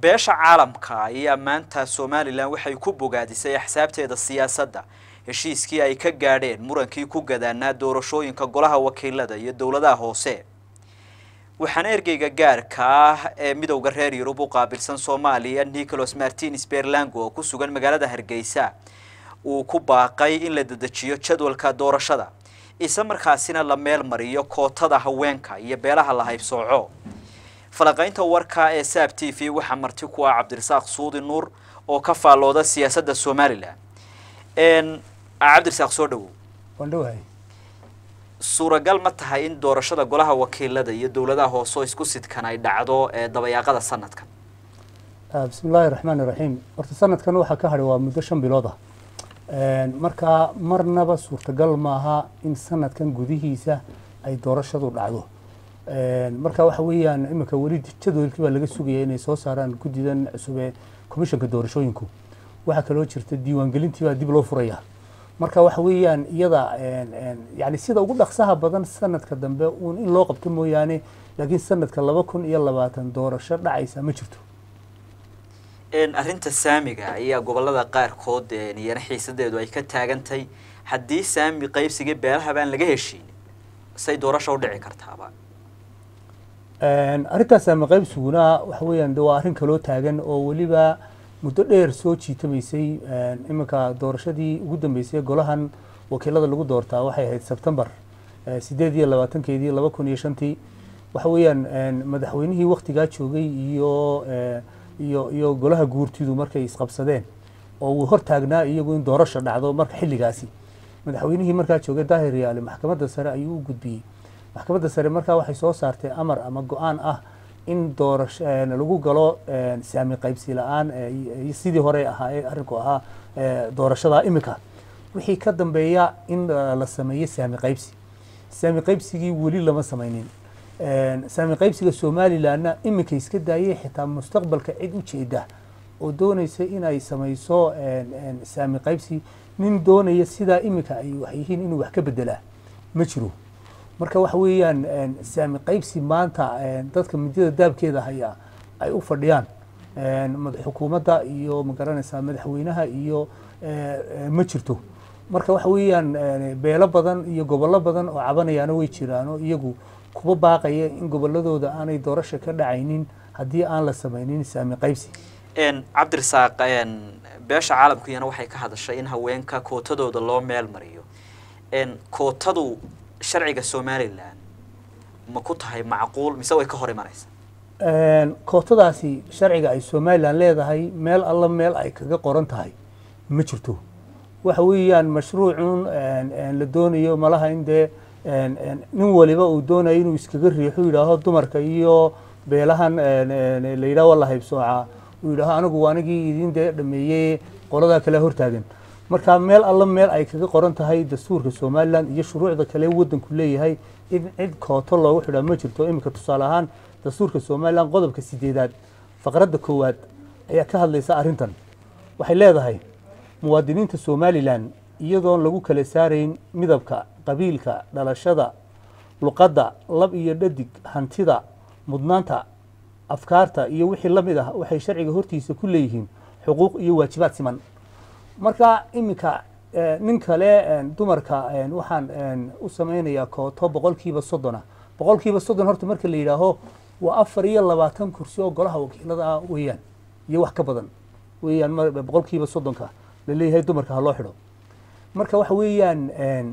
beesha caalamka ayaa maanta somalilan waxay ku bogaadisay axsaabteeda siyaasadda heshiiskii ay ka gaadheen murankii ku gadaanaa doorashooyinka golaha wakiilada iyo dowladaha hoose waxaana ergeyga gaarka ah ee midowda reer yurub u qaabilsan soomaaliya nicholas martines berlango oo ku sugan magaalada hargeysa uu ku baaqay in la dedejiyo jadwalka doorashada isla markaasina la meel mariyo kootada haweenka iyo beelaha la haybsooco falaqaynta warka ee saab t v waxaa marti ku ah cabdirasaaq suudi nuur oo ka faallooda siyaasadda somalilan cabdirasaaq soo dhawow waan dhowahay suuragal ma tahay in doorashada golaha wakiilada iyo dowladaha hoose oo isku sidkan ay dhacdo ee dabayaaqada sanadkan bismi illaahi raxmaan iraxiim horta sanadkan waxaa ka hadhay waa muddo shan bilood ah markaa marnaba suurtagal maaha in sanadkan gudihiisa ay doorashadu dhacdo marka waxa weeyaan iminka weli jadwalkii baa laga sugaya inay soo saaraan guddidan cusub ee komishanka doorashooyinku waxaa kaloo jirta diiwaangelintii baa dib loo furaya marka waxa weeyaan iyada yani sida ugu dhaqsaha badan sanadka dambe uun in loo qabto mooyaane laakiin sanadka laba kun iyo labaatan doorasho dhacaysa ma jirto arrinta saamiga ayaa gobolada qaarkood iyana xiisadeedu ay ka taagantay haddii saami qaybsigii beelaha baan laga heshiin say doorasha u dhici kartaaba arrintaas saami qaybsiguna waxa weeyaan de waa arrin kaloo taagan oo weliba muddo dheer soo jiitamaysay iminka doorashadii ugu dambeysay golahan wakiilada lagu doortaa waxay ahayd sebtembar sideed iyo labaatankeedii laba kun iyo shantii waxa weeyaan madaxweynihii waktigaa joogay iyo iyo iyo golaha guurtidu markay isqabsadeen oo uu hor taagnaa iyagu in doorasho dhacdo marka xilligaasi madaxweynihii markaa joogay daahir yaale maxkamadda sare ayuu u gudbiyey maxkamadda sare markaa waxay soo saartay amar ama go-aan ah in doorasho lagu galo saami qaybsi la-aan sidii hore ahaa ee arrinku ahaa doorashada iminka wixii ka dambeeya in la sameeyo saami qaybsi saami qaybsigii weli lama samaynin saami qaybsiga somalilanna iminka iska daayay xitaa mustaqbalka cid u jeeda oo doonaysa inay samayso saami qaybsi nin doonaya sidaa iminka ay wax yihiin inuu wax ka bedelaa ma jiro marka waxa weeyaan saami qaybsi maanta dadka midada daabkeeda haya ay u fadhiyaan xukuumadda iyo magaranaysaa madaxweynaha iyo ma jirto marka waxa weeyaan beelo badan iyo gobollo badan oo cabanayaana way jiraano iyagu kuba baaqaya in goboladooda aanay doorasha ka dhacaynin haddii aan la samaynin saami qaybsi cabdirasaaq beesha caalamku iyana waxay ka hadashay in haweenka kootadooda loo meel mariyo kootadu sharciga somalilan ma ku tahay macquul mise way ka hor imanaysa kootadaasi sharciga ay somalilan leedahay meel alla meel ay kaga qoran tahay ma jirto waxa weeyaan mashruucun la doonayo malaha in dee nin waliba uu doonayo inuu iskaga riixo yidhaaho dumarka iyo beelahan la yidhaho waa la haybsoocaa uu yidhaaho anigu anigii idin dee dhameeyey qoladaa kale hortaagan marka meel alla meel ay kaga qoran tahay dastuurka somalilan iyo shuruucda kale waddanku leeyahay in cid kooto loogu xidhaa ma jirto iminka tusaale ahaan dastuurka somalilan qodobka sideedaad faqradda koowaad ayaa ka hadlaysa arrintan waxay leedahay muwaadiniinta somalilan iyadoon lagu kala saarayn midabka qabiilka dhalashada luqadda lab iyo dhadig hantida mudnaanta afkaarta iyo wixii la mid ah waxay sharciga hortiisa ku leeyihiin xuquuq iyo waajibaad siman marka iminka nin kale dumarka waxaan u samaynayaa kooto boqolkiiba soddona boqolkiiba soddon horta marka la yidhaaho waa afar iyo labaatan kursi oo golaha wakiilada ah weeyaan iyo wax ka badan weeyaan boqolkiiba soddonka laleeyahay dumarka ha loo xidho marka waxa weeyaan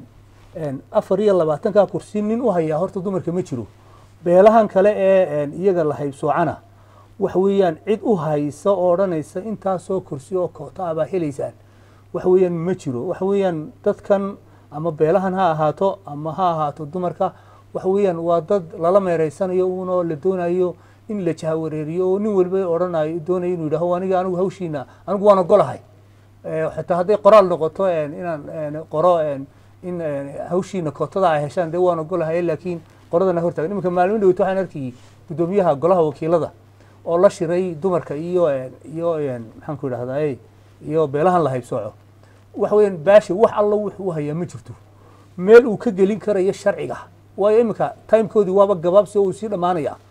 afar iyo labaatanka kursi nin u hayaa horta dumarka ma jiro beelahan kale ee iyaga la haybsoocana waxa weeyaan cid u haysa oo odhanaysa intaasoo kursi oo koota ah baa helaysaan waxa weeyaan ma jiro waxa weeyaan dadkan ama beelahan ha ahaato ama ha ahaato dumarka waxa weeyaan waa dad lala meereysanayo uunoo la doonayo in la jahawareeriyo oo nin waliba odhanayo doonayo inuu yidhaho aniga anigu hawshiina anigu waan ogolahay xitaa hadday qoraal noqoto inaan qoro in hawshiina kootada ay heshaan dee waan ogolahay laakiin qoradana hortaagan iminka maalmin dhaweyt waxaan arkayay guddoomiyaha golaha wakiilada oo la shiray dumarka iyo iyo maxaan ku idhahdaa iyo beelahan la haybsooco waxa weeyaan baashi wax alla wuxuu u hayaa ma jirto meel uu ka gelin karayo sharciga waayo iminka timekoodii waaba gabaabsi oo uu sii dhammaanaya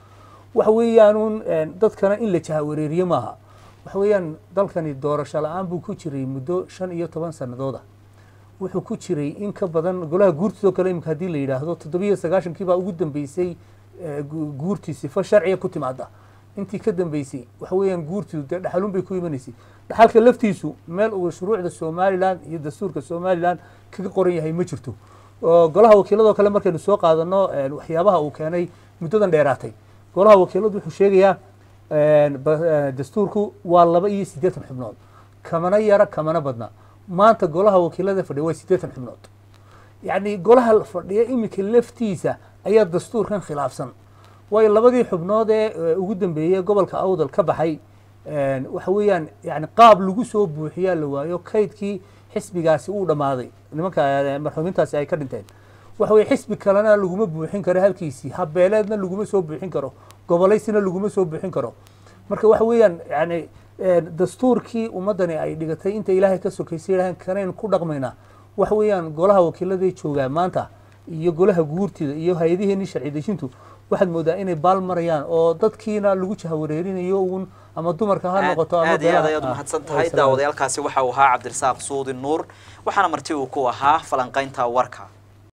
waxa weeyaanuun dadkana in la jahawareeriye maaha waxa weeyaan dalkani doorasho la-aan buu ku jiray muddo shan iyo toban sanadooda wuxuu ku jiray in ka badan golaha guurtiisoo kale imika haddii la yidhaahdo toddobiyo sagaashankii baa ugu dambeysay guurtii sifo sharciga ku timaada intii ka dambeysay waxa weeyaan guurtiidu dee dhaxalun bay ku imanaysay dhaxalka laftiisu meel uu shuruucda somalilan iyo dastuurka somalilan kaga qoran yahay ma jirto golaha wakiiladoo kale markaynu soo qaadano waxyaabaha uu keenay muddadan dheeraatay golaha wakiiladu wuxuu sheegayaa dastuurku waa laba iyo siddeetan xubnood kamana yara kamana badna maanta golaha wakiilada fadhiya waa siddeetan xubnood yacni golaha fadhiya iminka laftiisa ayaa dastuurkan khilaafsan waayo labadii xubnood ee ugu dambeeyey gobolka awdal ka baxay waxa weeyaan yani qaab lagu soo buuxiyaa la waayo kaydkii xisbigaasi uu dhammaaday nimanka marxuumintaasi ay ka dhinteen waxa weye xisbi kalena laguma buuxin karo halkiisii habeeleedna laguma soo buuxin karo gobolaysina laguma soo buuxin karo marka waxa weeyaan yani dastuurkii ummaddani ay dhigatay inta ilaahay ka sokaysay yidhaaheen kanayn ku dhaqmaynaa waxa weeyaan golaha wakiiladay joogaa maanta iyo golaha guurtida iyo hay-adiheenii sharci dejintu waxaad moodaa inay baal marayaan oo dadkiina lagu jahawareerinayo uun ama dumarka ha noqoto ama aad iyo aad ayaad umahadsan tahay daawadayaalkaasi waxa uu ahaa cabdirasaaq suudi nuur waxaana marti uu ku ahaa falanqaynta warka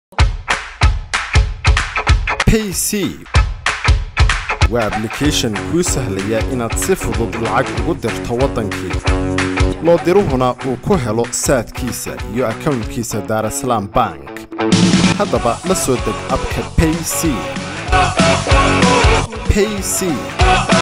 payc waa ablication kuu sahlaya inaad si fudud lacag ugu dirto waddankii loo diruhuna uu ku helo saadkiisa iyo akownkiisa daarasalaam bank haddaba la soo deg abka payc payc